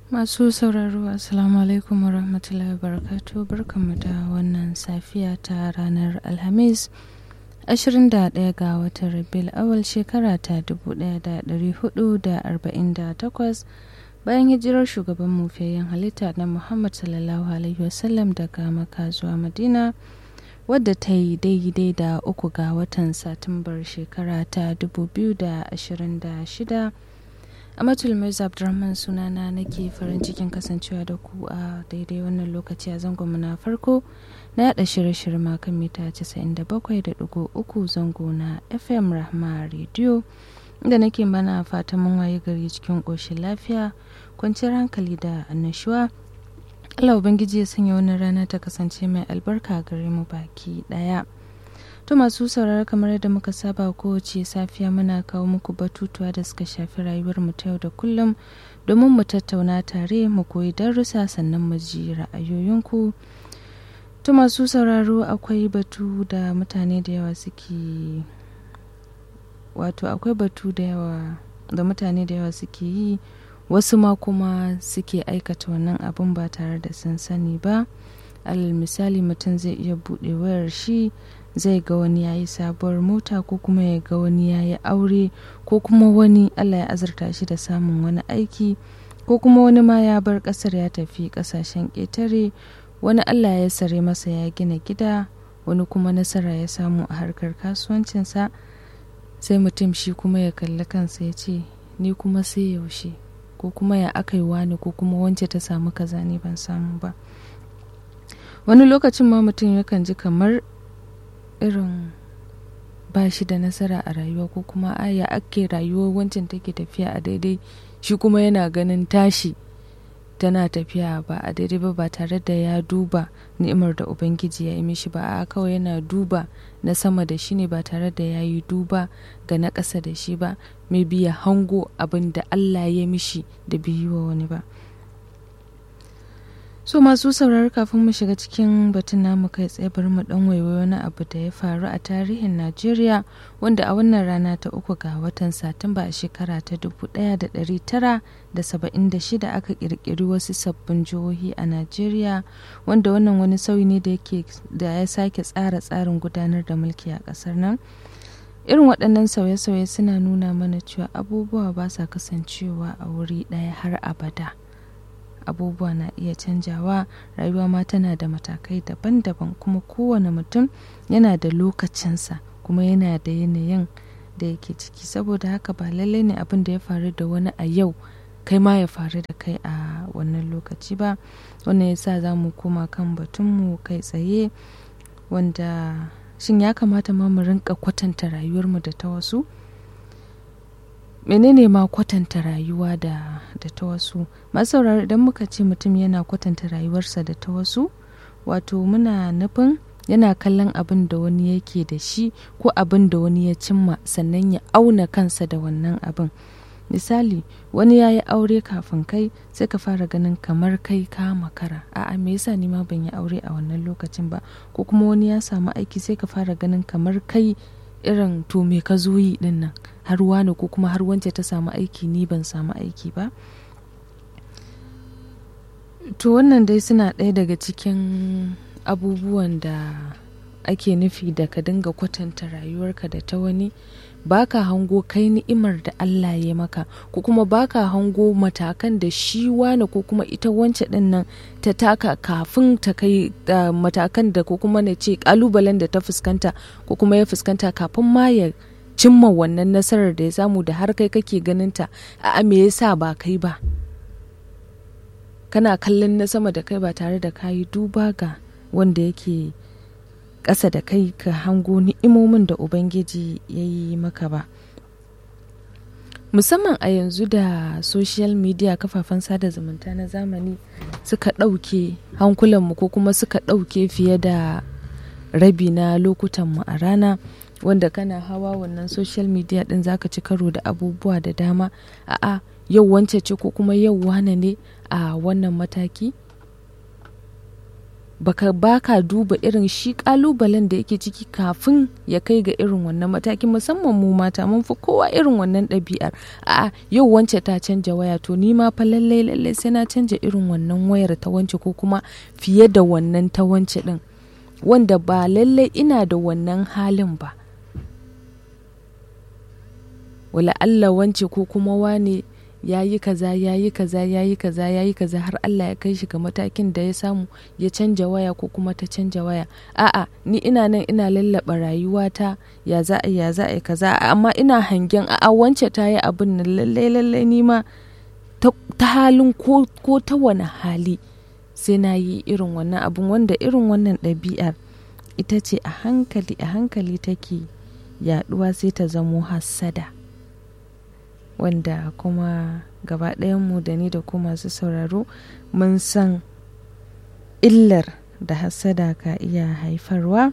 Masu sauraro Assalamu alaikum wa rahmatullahi wa barakatuh barkanmu da wannan safiya ta ranar Alhamis 21 ga watan Rabiul awal shekara ta 1448 bayan hijirar shugaban mufiyayyen halitta na Muhammad sallallahu alaihi wasallam daga Makka zuwa Madina wadda ta yi daidai da uku ga watan Satumbar shekara ta 2026 Amatul Mirza Abdurrahman sunana nake farin cikin kasancewa da ku a daidai wannan lokaci a zangon na farko na yada shirye-shirye makon mita 97.3 zango na FM Rahma Radio inda nake mana fatan mun waye gari cikin ƙoshin lafiya kwanciyar hankali da annashuwa Allah Ubangiji ya sanya wannan rana ta kasance mai albarka gare mu baki ɗaya. To masu sauraro kamar yadda muka saba kowace safiya muna kawo muku batutuwa da suka shafi rayuwar mu ta yau da kullum domin mu tattauna tare mu koyi darussa sannan mu ji ra'ayoyinku. To masu sauraro akwai batu da mutane da yawa suke wato akwai batu da yawa da mutane da yawa suke yi wasu ma kuma suke aikata wannan abun ba tare da sun sani ba. alal misali mutum zai iya buɗe wayar shi zai ga wani ya yi sabuwar mota ko kuma ya ga wani ya yi aure ko kuma wani allah ya azurta shi da samun wani aiki ko kuma wani ma ya bar ƙasar ya tafi ƙasashen ƙetare wani allah ya sare masa ya gina gida wani kuma nasara ya samu a harkar kasuwancinsa sai mutum shi kuma ya kalli kansa ya ce ni kuma sai yaushe ko kuma ya aka yi wani ko kuma wance ta samu kaza ne ban samu ba wani lokacin ma mutum yakan ji kamar irin ba shi da nasara a rayuwa ko kuma aya ake rayuwar wancan take tafiya a daidai shi kuma yana ganin tashi tana tafiya ba a daidai ba ba tare da ya duba ni'imar da ubangiji ya yi mishi ba a kawai yana duba na sama da shi ne ba tare da ya yi duba ga na ƙasa da shi ba mai biya hango abin da allah ya mishi da biyu wa wani ba so masu sauraro kafin mu shiga cikin batun namu kai tsaye bari mu dan waiwayo na abu da ya faru a tarihin najeriya wanda a wannan rana ta uku ga watan satumba a shekara ta 1976 aka kirkiri wasu sabbin jihohi a najeriya wanda wannan wani sauyi ne da yake da ya sake tsara tsarin gudanar da mulki a kasar nan irin waɗannan sauye-sauye suna nuna mana cewa abubuwa ba sa kasancewa a wuri ɗaya har abada. abubuwa na iya canjawa rayuwa ma tana da matakai daban-daban kuma kowane mutum yana da lokacinsa kuma yana da yanayin da yake ciki saboda haka ba lallai ne abin da ya faru da wani a yau kai ma ya faru da kai a wannan lokaci ba wannan yasa za mu koma kan batunmu kai tsaye wanda shin ya kamata ma mu rinka kwatanta rayuwarmu da ta wasu menene ma kwatanta rayuwa da, da ta wasu masauraro idan muka ce mutum yana kwatanta rayuwarsa da ta wasu wato muna nufin yana kallon abin da wani yake da shi ko abin da wani ya cimma sannan ya auna kansa da wannan abin misali wani ya yi aure kafin kai sai ka fara ganin kamar kai ka makara a'a me yasa ni ma ban yi aure a wannan lokacin ba ko kuma wani ya samu aiki sai ka fara ganin kamar kai irin to me ka zo yi din nan har wani ko kuma har wance ta samu aiki ni ban samu aiki ba to wannan dai suna ɗaya daga cikin abubuwan da ake nufi da ka dinga kwatanta rayuwarka da ta wani baka hango kai ni'imar da Allah ya maka ko kuma baka hango matakan da shi wane ko kuma ita wance din nan ta taka kafin ta kai uh, matakan da ko kuma na ce kalubalen da ta fuskanta ko kuma ya fuskanta kafin ma ya cimma wannan nasarar da ya samu da har kai kake ganinta a me yasa ba kai ba kana kallon na sama da kai ba tare da kayi duba ga wanda yake ƙasa da kai ka hango ni'imomin da ubangiji ya yi maka ba musamman a yanzu da social media kafafen sada zumunta na zamani suka ɗauke hankulanmu ko kuma suka ɗauke fiye da rabi na lokutanmu a rana wanda kana hawa wannan social media ɗin zaka ci karo da abubuwa da dama a'a yau wance ce ko kuma yau wane ne a wannan mataki baka baka duba irin shi kalubalen da yake ciki kafin ya kai ga irin wannan matakin musamman mu mata mun fi kowa irin wannan ɗabi'ar a yau wance ta canja waya to ni ma fa lallai lallai sai na canja irin wannan wayar ta wance ko kuma fiye da wannan ta wance din wanda ba lallai ina da wannan halin ba wala Allah wance ko kuma wane ya yi kaza ya yi kaza ya yi kaza ya yi kaza har Allah ya kai shi ga matakin da ya samu ya canja waya ko kuma ta canja waya a'a ni ina nan ina lallaba rayuwata ya za a ya za a kaza amma ina hangen a'a wance ta yi abin nan lalle lalle ni ma ta halin ko, ko ta wani hali sai na yi irin wannan abin wanda irin wannan ɗabi'ar ita ce a hankali a hankali take yaɗuwa sai ta zamo hassada wanda kuma gaba mu da ni da ku masu sauraro mun san illar da hassada ka iya haifarwa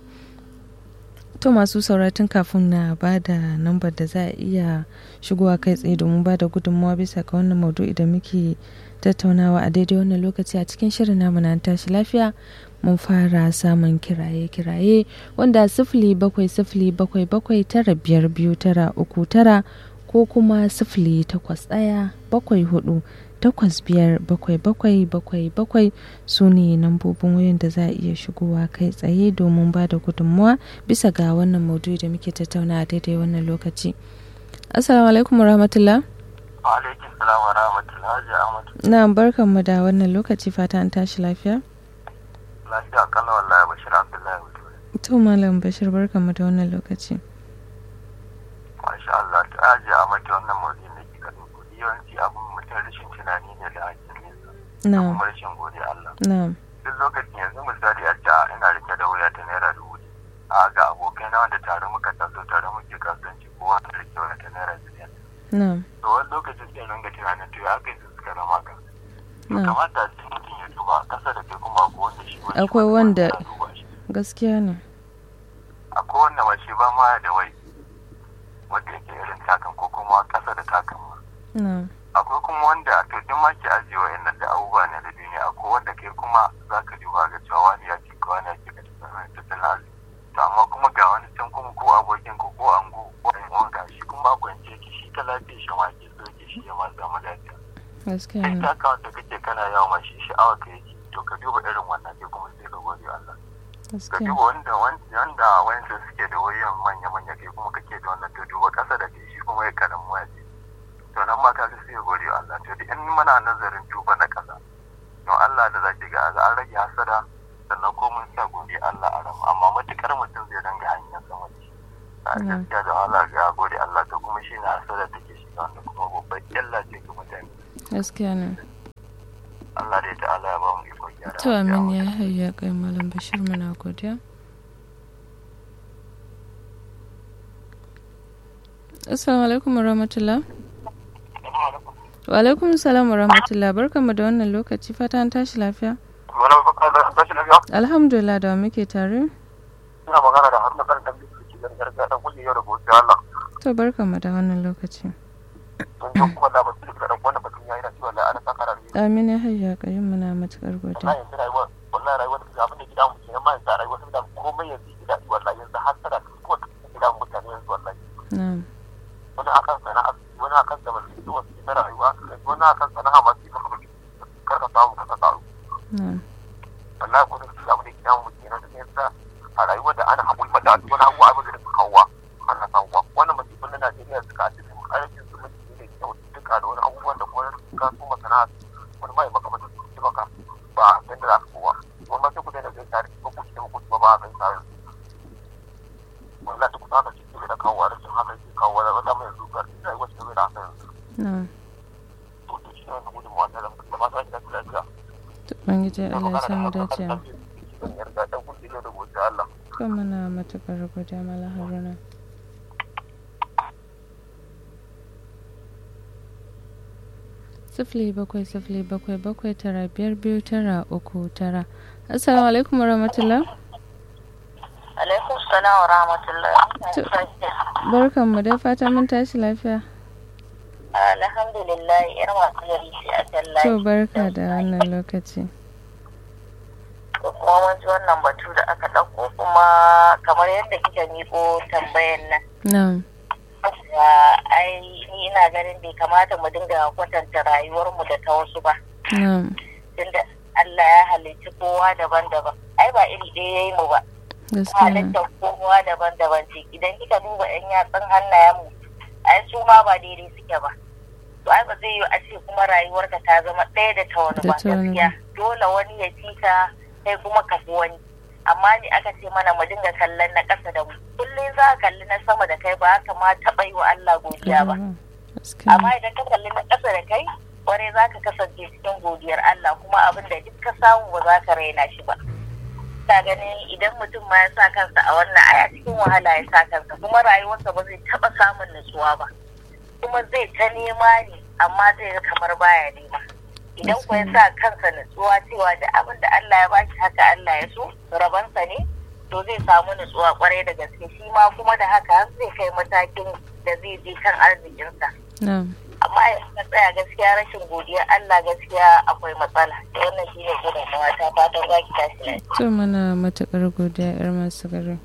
to masu sauratun kafin na ba da nambar da za a iya shigowa kai tsaye domin ba da gudunmawa bisa ga wannan maudu'i da muke tattaunawa a daidai wannan lokaci a cikin shirin namu na tashi lafiya mun fara samun kiraye-kiraye wanda sifili bakwai sifili bakwai bakwai tara biyar biyu tara uku tara ko kuma sifili takwas ɗaya bakwai hudu takwas biyar bakwai bakwai bakwai bakwai su ne nambobin wayan da za a iya shigowa kai tsaye domin ba da gudunmuwa bisa ga wannan maudu'i da muke tattauna a daidai wannan lokaci assalamu alaikum warahmatullah alaikum salam wa rahmatullah ahmad na barkan mu da wannan lokaci fata an tashi lafiya lafiya kalla wallahi bashir abdullahi to malam bashir barkan mu da wannan lokaci masha Allah ta aji a mata wannan mawuzin da ke kaɗin kuɗi yawanci abin mutum rashin tunani ne da hakin nesa da kuma rashin gode Allah duk lokacin yanzu misali a ce ina rike da wuya ta naira dubu a ga abokai na wanda tare muka taso tare muke kasuwanci ko wanda rike waya ta naira biliyan to wani lokacin sai ringa tunanin to ya kai su suka zama ka to kamata sai mutum ya duba kasa da kai kuma ko wanda shi akwai wanda gaskiya ne akwai wanda ma shi ba ma da wai wanda yake irin takan ko kuma kasa da takan ma. Akwai kuma wanda to duk ma ke ajiye wa yannan da abubuwa ne da duniya akwai wanda kai kuma za ka duba ga cewa wani ya ce ka wani ya ce ka tattalin arziki. To amma kuma ga wani can kuma ko abokin ko ko ango ko ɗan uwan ga shi kuma kwance ki shi ta lafiya shi ma ke so ke shi ya ma samu lafiya. Gaskiya Kai ne. ta kawo da kake kana yawa ma shi sha'awa ka yake to ka duba irin wannan sai kuma sai ka gode Allah. ka Gaskiya. duba wanda wanda wanda suke da wayan manya-manya kai kuma kake da wannan to duba kasa da kai shi kuma ya karamu waya ce to nan ma kaga sai ya gode wa Allah to da in muna nazarin duba na kasa don Allah da zaki ga an rage hasada sannan ko mun sa gode Allah a rama amma matukar mutum zai danga hanyar sama ce a gaskiya da Allah ga gode Allah to kuma shi ne hasada take shi wanda kuma babbar illa ce ga mutane Gaskiya ne. Allah dai ta Allah ya ba mu iko gyara To amin ya hayya kai malam bashir muna godiya. Assalamu alaikum warahmatullah. Wa alaikum salam warahmatullah barkanmu da wannan lokaci fata an tashi lafiya. Wani baka da rashin lafiya? Alhamdulillah da wa muke tare. Ina magana da har na kan tambayi su ke gargaɗa da kulle yau da gobe Allah. To barkanmu da wannan lokaci. Don jan kuma da basu da ɗan wannan batun yayi na cewa la ana saka rayu. Amin ya hayya kai muna matukar Wallahi godiya. yanzu rayuwa wallahi rayuwa da abin da gida mu kenan ma yanzu rayuwa sun da komai yanzu gida wallahi yanzu har tana kuma gida mutane yanzu wallahi. Na'am. Wani akan sana'a wani akan zamantakewa su na rayuwa wani akan sana'a masu yi maka kar ka samu ka samu. Na'am. wallahi ko da su abin da gida mu kenan da yanzu a rayuwar da ana haƙuri ma da wani abubuwa abin da suka kawo ana samuwa wannan masifin na Najeriya suka ake su ƙarfin su mutum ne kyau duka da wani abubuwan da kuma ka so masana wani mai maka mutum su maka ba a san da za su kowa wani ma sai ku daina zai tare ko ku ce ku ba ba a san tare wallahi duk haka ce da kawo rashin haka ke kawo da wata mai zuwa da rayuwar ta zai da haka yanzu Na'am. to to shi ne wannan gudunmawa da da ma sai da lafiya To Ubangiji Allah ya samu dace. yarda dan kun da gobe Allah To muna matukar godiya Malam Haruna. Sifili bakwai sifili bakwai bakwai tara biyar biyu tara uku tara. Assalamu alaikum warahmatullah. alaikum salam wa rahmatullah Barkanmu da fata mun tashi lafiya. alhamdulillah yar masu gari sai a To tallafi barka da wannan lokaci. kuma mun ji wannan batu da aka ɗauko kuma kamar yadda kika miko tambayan nan. ai ni ina ganin bai kamata mu dinga kwatanta rayuwarmu da ta wasu ba. Tunda Allah ya halicci kowa daban-daban. Ai ba iri ɗaya ya yi mu ba. Halittar kowa daban-daban ce. Idan kika duba 'yan yatsun hannayenmu, ai su ma ba daidai suke ba. To ai ba zai yi a ce kuma rayuwarka ta zama ɗaya da ta wani ba gaskiya. Dole wani ya fi ka kai kuma ka fi wani. amma ni aka ce mana mu dinga kallon na ƙasa da mu kullum za ka kalli na sama da kai ba haka ma taɓa yi wa Allah godiya ba amma idan ka kalli na ƙasa da kai kwarai za ka kasance cikin godiyar Allah kuma abin da duk ka samu ba za ka raina shi ba ta ganin idan mutum ma ya sa kansa a wannan aya cikin wahala ya sa kansa kuma rayuwarsa ba zai taɓa samun nutsuwa ba kuma zai ta nema ne amma zai ga kamar baya nema idan ku ya sa kansa nutsuwa cewa da abin da Allah ya bashi haka Allah ya so rabansa ne to zai samu nutsuwa kwarai da gaske shi ma kuma da haka har zai kai matakin da zai je kan arzikinsa. Amma ya tsaya gaskiya rashin godiya Allah gaskiya akwai matsala. Wannan shi ne gudunmawa ta fatan za ki tashi lafiya. To mana matuƙar godiya 'yar masu garin.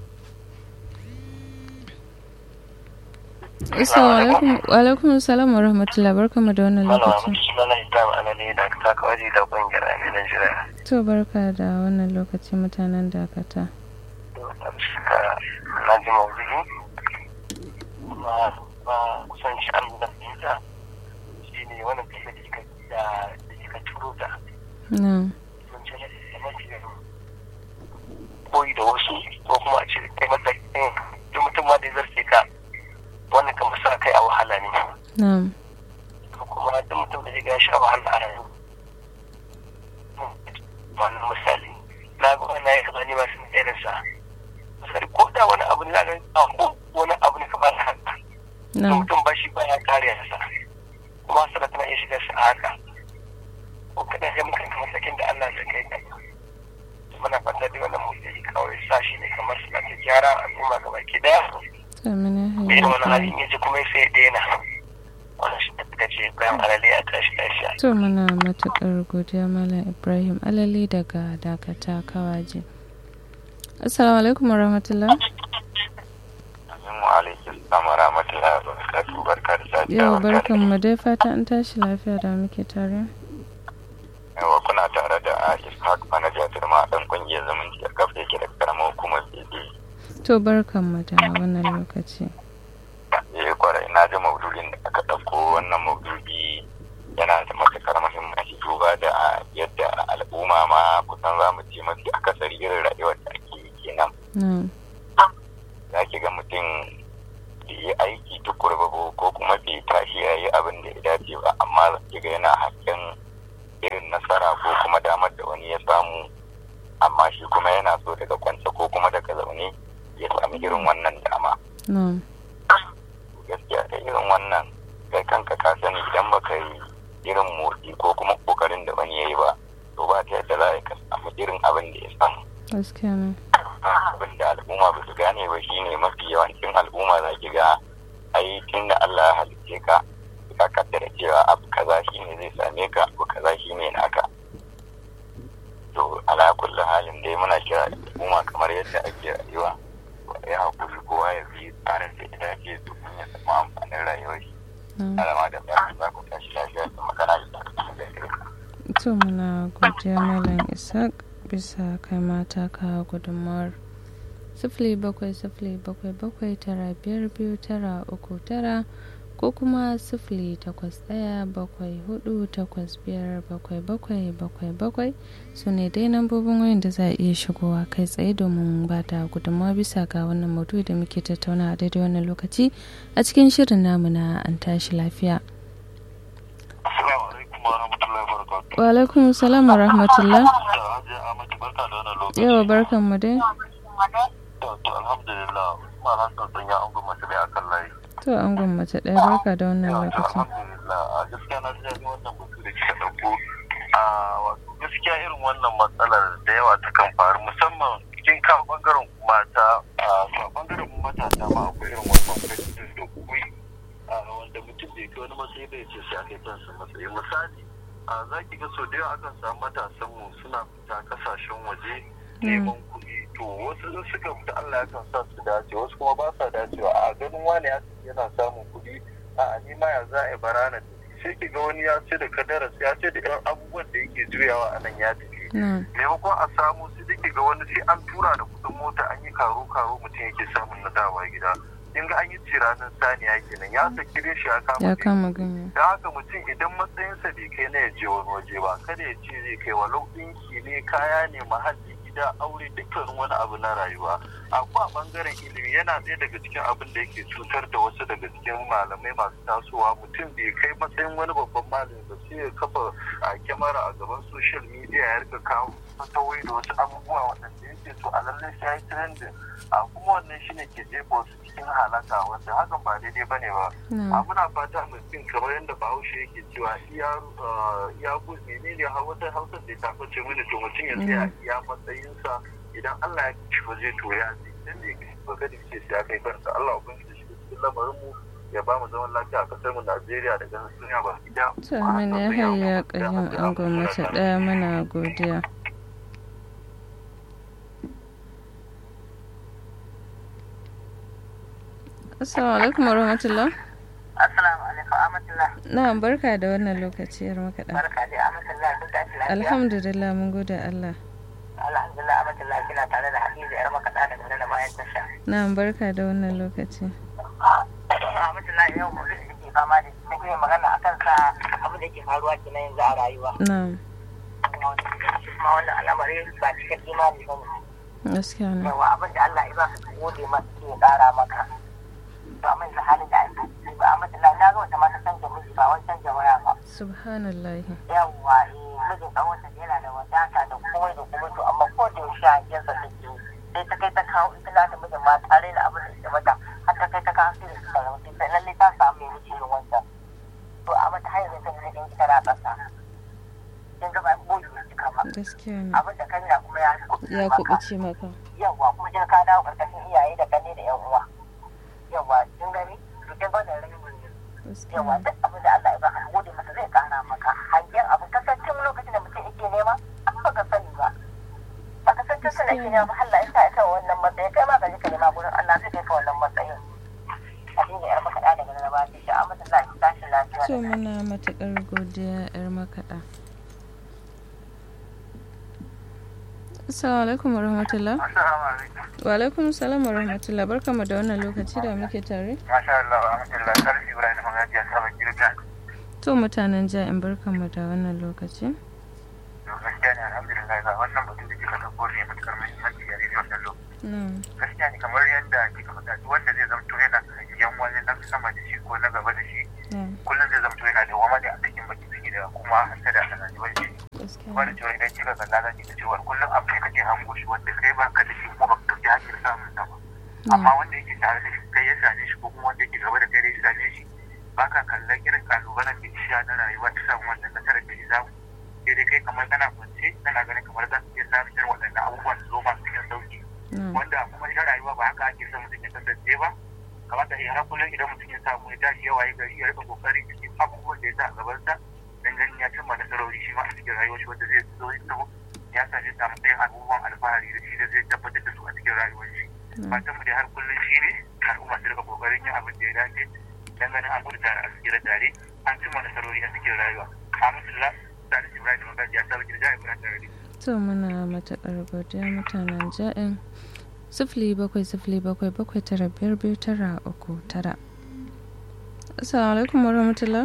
Assalamu alaikum wa alaikum salam wa rahmatullahi barkamu da wannan lokacin. Sunana Ibrahim Alali da ta kawaji da kungiyar Aminan Jira. To barka da wannan lokaci mutanen dakata. Na ji mawuzi kuma ba kusan shi an da fahimta shi ne wannan tafiya da kika da kika turo ta. Na. Sun ce mafi koyi da wasu ko kuma a ce kai matsayin duk mutum ma da ya zarce ka wannan kan sa kai a wahala ne. Na'am. Kuma da mutum da ya sha wahala a rayu. Wannan misali. Na ga wani ya kaza ne masu irin sa. Misali ko da wani abu ne na ko wani abu ne kamar haka. Da mutum ba shi ba ya kare sa. Kuma sana tana iya shiga shi a haka. Ko kada ya muka kamar sakin da Allah ya kai kai. Muna fata da wannan mutum kawai sa shi ne kamar suna ta gyara al'umma gaba ki daya. Amina. irin wani halin yaji kuma sai ya daina wannan shi da ce bayan alale a tashi lafiya. To muna matuƙar godiya Malam Ibrahim Alali daga Dakata Kawaje. Assalamu alaikum wa rahmatullah. Amin wa alaikum salam wa rahmatullahi wa barakatuhu barka da safiya. Yau barkan mu dai fata an tashi lafiya da muke tare. Yawa kuna tare da Ishaq Manaja Turma dan kungiyar zumunci a kafa yake da karamar hukumar Bebe. To barkan mu da wannan lokaci. Eh kwarai na ji maudu'in da aka ɗauko wannan maudu'i yana da matuƙar muhimmanci duba da yadda al'umma ma kusan za mu ce mafi akasari irin rayuwar da ake yi kenan. Za ki ga mutum bai yi aiki tukur ba ko kuma bai tashi ya yi abin da ya dace ba amma za ki ga yana hasken irin nasara ko kuma damar da wani ya samu amma shi kuma yana so daga kwance ko kuma daga zaune ya sami irin wannan dama. Gaskiya da irin wannan kai kanka ka sani idan baka yi irin motsi ko kuma kokarin da wani ya yi ba to ba ta yadda za ka samu irin abin da ya samu. Gaskiya ne. Abin da al'umma ba su gane ba shine mafi yawancin al'umma za ki ga ai tun da Allah ya halicce ka ka kaddara cewa abu kaza shine zai same ka abu kaza shine naka. To ala kullu halin dai muna kira al'umma kamar yadda ake rayuwa. Ya hakuri kowa ya bi tsarin da ya dace domin ya samu amfanin rayuwar shi. Alama da ba za ku tashi lafiya da magana da To muna godiya Malam Isaac bisa kai mata ka gudunmawar sifili bakwai sifili bakwai bakwai tara biyar biyu tara uku tara ko kuma sifili takwas ɗaya bakwai hudu takwas biyar bakwai bakwai bakwai bakwai su ne dai nambobin wayan da za a iya shigowa kai tsaye domin ba da gudunmawa bisa ga wannan maudu'i da muke tattauna a daidai wannan lokaci a cikin shirin namu na an tashi lafiya. wa alaikum salam wa rahmatullah yawa barkan mu dai to alhamdulillah ma na san sun ya angon mace ne akan layi to angon mace ɗaya barka da wannan lokacin alhamdulillah a gaskiya na ji daɗin wannan batu da kika ɗauko a wato gaskiya irin wannan matsalar da yawa ta kan faru musamman cikin kan bangaren mata a bangaren matasa ma akwai irin wannan kwaikwaitin da kuyi wanda mutum bai kai wani matsayi bai ce sai a kai kansa matsayi misali a za ki ga sau da yawa akan samu matasan mu suna fita kasashen waje neman kuɗi to wasu in suka fita Allah yakan sa su dace wasu kuma ba sa dacewa a ganin wani yana samun kuɗi a ni ma ya za a yi barana sai ki ga wani ya ce da kadaras ya ce da irin abubuwan da yake juyawa a nan ya tafi maimakon a samu su da ga wani sai an tura da kuɗin mota an yi karo karo mutum yake samun na dawa gida in ga an yi ciranin saniya kenan ya saki shi ya kama ganye da haka mutum idan matsayinsa bai kai na ya je wani waje ba kada ya ce zai kai walau ɗinki ne kaya ne mahalli gida aure dukkan wani abu na rayuwa akwai a bangaren ilimi yana ɗaya daga cikin abin da yake cutar da wasu daga cikin malamai masu tasowa mutum bai kai matsayin wani babban malami ba sai ya kafa a kyamara a gaban social media ya rika kawo fatawai da wasu abubuwa waɗanda yake so a lallai sai ya yi trending a kuma wannan shine ke jefa wasu cikin halaka wanda hakan ba daidai ba ne ba a muna fata mutum kamar yadda bahaushe yake cewa iya menene wata hausar da ta fice mini to mutum ya tsaya iya matsayinsa idan Allah ya ci ba zai to ya ce idan bai kai ba kada ce sai ya kai kansa Allah ubangiji shi cikin lamarin mu ya ba mu zaman lafiya a kasar mu Najeriya da ganin duniya ba gida. To mun ya hayya kayyum an gwamnati daya muna godiya. Assalamu alaikum wa rahmatullah. Assalamu alaikum Amatullah. Na barka da wannan lokaci yar makaɗa. Barka da Amatullah duk da lafiya. Alhamdulillah mun gode Allah. Alhamdulillah Amatullah kina tare da Hadiza yar makaɗa da gane da bayan tasha. Na barka da wannan lokaci. Amatullah yau mu da ke fama da shi nake magana akan sa abin da ke faruwa kenan yanzu a rayuwa. Na'am. Kuma wannan al'amari ba cikin imani ba ne. Gaskiya ne. Yawa abin da Allah ya ba ka gode masa ke ƙara maka. ba mai da halin da ake ciki ba amma na ga wata mata canja miji ba wani canja waya ba subhanallah yawwa eh mijin dan wanda yana da wadata da komai da komai to amma ko da yaushe a yansa take sai ta kai ta kawo ita na da mijin ma tare da abin da ita mata har ta kai ta kawo sai da suka zama sai lalle ta samu mai miji irin wancan to amma ta hanyar ta ne ita na kasa kin ga ba boye ne cika ba gaskiya ne abin da kanya kuma ya ya kubuce maka yawwa kuma kin ka dawo karkashin iyaye da kanne da yan uwa yawa kin gani to kin ga da ramin ne yawa duk abin da Allah ya baka gode masa zai kara maka hangen abu kasancin lokacin da mutum yake nema ba ka sani ba ba ka san tun da yake nema Allah ya sa ya kawo wannan matsayi kai ma ka je ka nema gurin Allah zai kai ka wannan matsayin a dinga yar makaɗa daga na ba shi a mata Allah ya tashi lafiya to muna matuƙar godiya yar makaɗa Assalamu alaikum wa rahmatullah. Wa alaikum salam wa rahmatullah. Barkamu da wannan lokaci da muke tare. Masha Allah wa rahmatullah. Sarki Ibrahim Magajiya sabon girga. To mutanen ja'in barkamu da wannan lokaci. To gaskiya ne alhamdulillah ga wannan batu da kika dauko ne matukar muhimmanci a daidai wannan lokaci. Gaskiya ne kamar yadda kika faɗa duk wanda zai zamto yana yan wani na sama da shi ko na gaba da shi. Kullum zai zamto yana da wama da a cikin baki ciki da kuma hasada a rayuwar shi. wani cewa idan kika kalla za ki ga cewa kullum abu ne kake hango shi wanda kai ba ka da shi kuma ba ka ɗauki hanyar samun sa ba amma wanda yake tare da shi kai ya same shi ko kuma wanda yake gaba da kai da ya same shi ba ka kallon irin kalubalen da ya na rayuwa ta samu wannan nasarar da ya samu sai dai kai kamar kana kwance kana ganin kamar za su iya samun irin waɗannan abubuwan su zo masu cikin sauki wanda kuma ita rayuwa ba haka ake son mutum ya kasance ba kamata ya har kullum idan mutum ya samu ya tashi yawa ya gari ya rika kokari cikin abubuwan da ya sa a gabansa dan ganin ya cimma nasarori shi ma a cikin rayuwar shi wanda zai zo ya ya sa zai samu ɗayan abubuwan alfahari da shi da zai tabbatar da su a cikin rayuwar shi fatan mu da har kullum shi ne al'umma su rika kokarin yin abin da ya dace dan ganin an gudu tare a cikin tare an cimma nasarori a cikin rayuwa alhamdulillah Salisu Ibrahim Magaji ya saba girja Ibrahim Tare. To muna matuƙar godiya mutanen ja'in sifili bakwai sifili bakwai bakwai tara biyar biyu tara uku tara. Assalamu alaikum wa rahmatullah.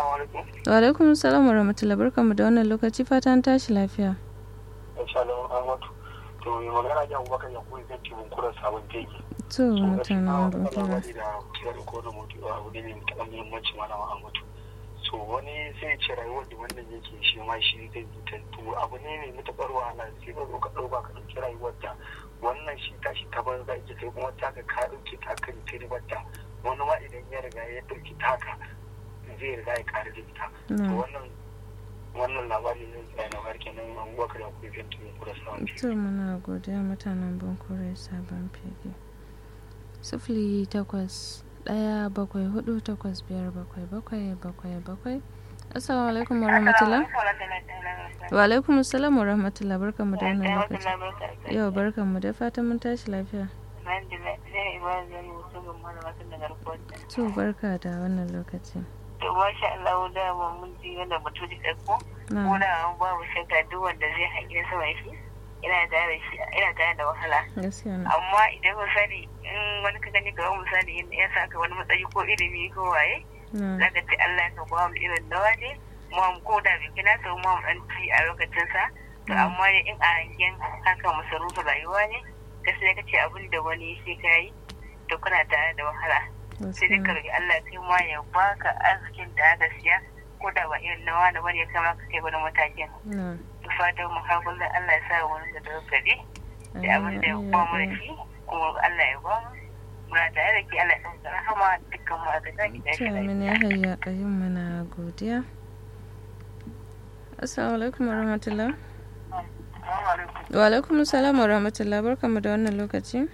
Wa alaikum salam wa rahmatullah barkamu da wannan lokaci fatan tashi lafiya. Insha Allah Ahmadu. To mai magana da Abubakar ya koyi zan ci bunkurar sabon teki. To mutanen bunkura. da kiran ko da mutu abu ne mai mutakan muhimmanci malama Ahmadu. So wani sai ce rayuwar da wannan yake shi ma shi zai to abu ne mai matuƙar wahala sai ka zo ka ɗauka ka ɗauki rayuwar da wannan shi tashi ta banza ake sai kuma ta ka ka ɗauki ta kan ribar da wani ma idan ya riga ya ɗauki taka zai riga ya ƙara da ita. To wannan wannan labari ne tsaye na barke nan abubakar ya kuwa fiye tun kura sabon To muna godiya mutanen bankure sabon fege. Sifili takwas ɗaya bakwai hudu takwas biyar bakwai bakwai bakwai bakwai assalamu alaikum wa rahmatullah wa alaikum assalam wa rahmatullah barkan mu da wannan lokaci yau barkan mu da fatan mun tashi lafiya to barka da wannan lokaci to masha Allah da mun ji wannan mutum da ko ko da babu shakka duk wanda zai hangi sama shi ina tare shi ina tare da wahala amma idan misali in wani ka gani ga misali in ya saka wani matsayi ko ilimi ko waye zaka ce Allah ka ba mu irin nawa ne mu ko da bai kina so mu dan ci a lokacin sa to amma in a hangen haka masarufin rayuwa ne gaskiya kace abin da wani sai kai to kana tare da wahala sai dai ka roki Allah kai ma ya baka arzikin da aka siya ko da ba irin nawa da bane kama ka kai wani matakin fatan mu har kullum Allah ya sa wani da dogari da abin da ya ba mu da shi kuma Allah ya ba mu muna tare da ke Allah ya ɗauka rahama dukkan mu a gaba ki da shi Amin ya hayya ƙayyum muna godiya. Assalamu alaikum wa rahmatullah. Wa alaikum salam wa rahmatullah barkamu da wannan lokaci.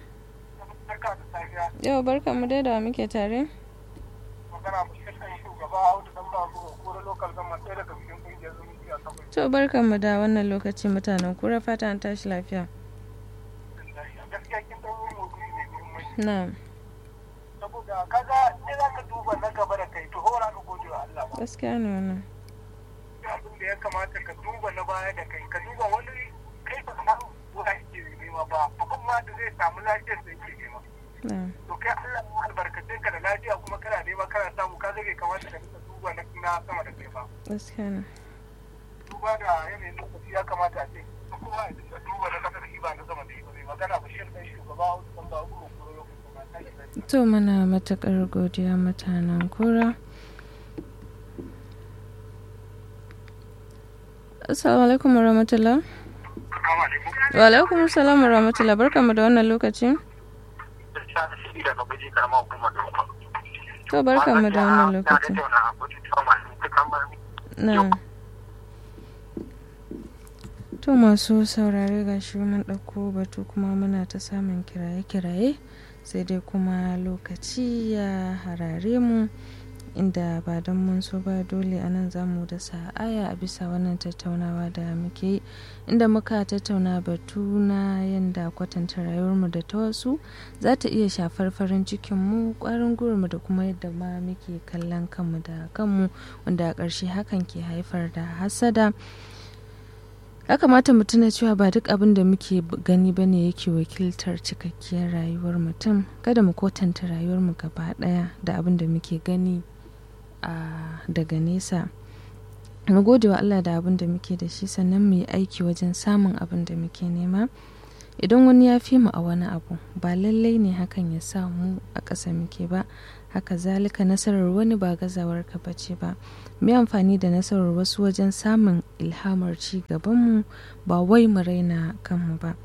Yau barkamu dai da muke tare. Magana mu shugaba Audu dan babu ko local government ɗaya daga cikin kungiyar zumunci a Sokoto. To barkanmu da wannan lokaci mutanen kura fata an tashi lafiya. Gaskiya kin ɗan yi maudu'i mai muhimmanci. Na'am. Saboda kaga sai za ka duba na gaba da kai to hora ka gode wa Allah ba. Gaskiya ne wannan. Abin da ya kamata ka duba na baya da kai ka duba wani kai ba ka zuwa yake nema ba abin ma da zai samu lafiyar da yake nema. Na'am. To kai Allah ya albarkace ka da lafiya kuma kana nema kana samu ka zage kamata ka dinga duba na sama da kai ba. Gaskiya ne. duba da yanayin lokaci ya kamata a ce kowa ya dinga duba na kasa da shi ba na sama da shi magana bashir ɗan shugaba a wasu ba uku ko lokacin ba ta da To muna matuƙar godiya mutanen kura. Assalamu alaikum wa rahmatullah. Wa alaikum salam wa rahmatullah barkamu da wannan lokaci. To barkamu da wannan lokaci. Na. To masu saurare ga shi mun ɗauko batu kuma muna ta samun kiraye-kiraye sai dai kuma lokaci ya harare mu inda ba don mun so ba dole a nan za mu da aya a bisa wannan tattaunawa da muke yi inda muka tattauna batu na yadda kwatanta rayuwarmu da ta wasu za ta iya shafar farin cikinmu kwarin gwiwarmu da kuma yadda ma muke kallon kanmu da kanmu wanda a ƙarshe hakan ke haifar da hasada ya kamata mu tuna cewa ba duk abin da muke gani ba ne yake wakiltar cikakkiyar rayuwar mutum kada mu kwatanta rayuwarmu gaba ɗaya da abin da muke gani a daga nesa mu gode wa Allah da abin da muke da shi sannan mu yi aiki wajen samun abin da muke nema idan wani ya fi mu a wani abu ba lallai ne hakan ya sa mu a ƙasa muke ba haka zalika nasarar wani ba gazawar ka bace ba mu amfani da nasarar wasu wajen samun ilhamar ci gabanmu ba wai mu raina kanmu ba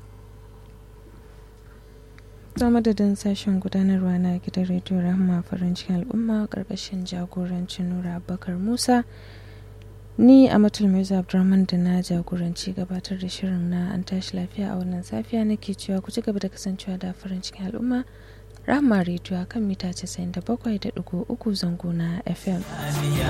ta madadin sashen gudanarwa na gidan rediyo rahama farin cikin al'umma karkashin jagorancin nura abubakar musa ni a matulmaizu abdurrahman da na jagoranci gabatar da shirin na an tashi lafiya a wannan safiya nake cewa ku ci gaba da kasancewa da farin cikin al'umma rahama rediyo kan mita 97.3 zango na fm